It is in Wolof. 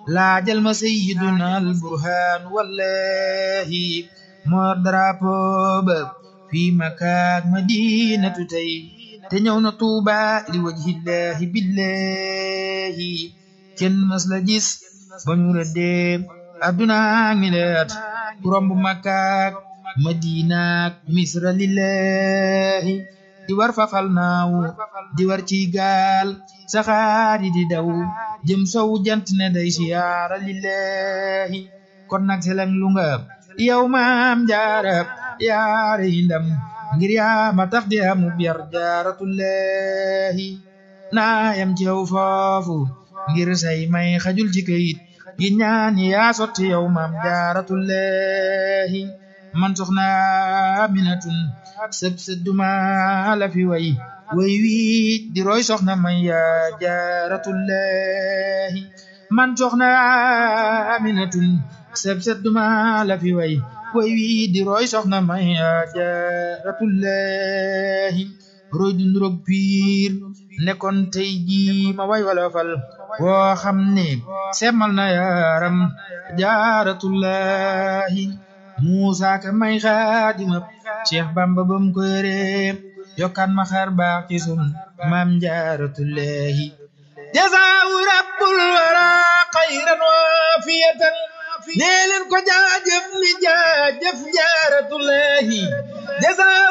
laajal ma sayyiduna al burhaan wallahi moo drapeau ba fii makaak madinatu tey te ñëw na tuuba li wajhillahi billahi kenn mas la gis ba ñu rëddee adduna ngi leet ku romb makaak madinaak misra lillahi di war fafal naaw di war ci gaal saxaari di daw jëm sow jant ne day siyaara lillahi kon nag seleng lu nga yow maam jaara yaare yi ndam ngir yaa ma tax di amu biyar jaaratullahi naa yam ci yow foofu ngir say may xajul ci kayit gi ñaan yaa sotti yow maam jaaratullahi man soxna aminatun sëb sëdduma la fi way way wi di roy soxna may yaa jaaratullahi man soxna aminatun sëb sëdduma la fi way way wi di roy soxna may yaa jaaratullahi roy du nurog piir nekkoon tey ji ma way wala fal woo xam ne semmal na yaaram jaaratullahi Muusa ka may xaadima Cheikh Bamba bam ko yore yokkaan ma xar baax ci sun maam jaaratullahi jazaahu rabbul wara xayran waafiyatan nee leen ko jaajëf li jaajëf jaaratullahi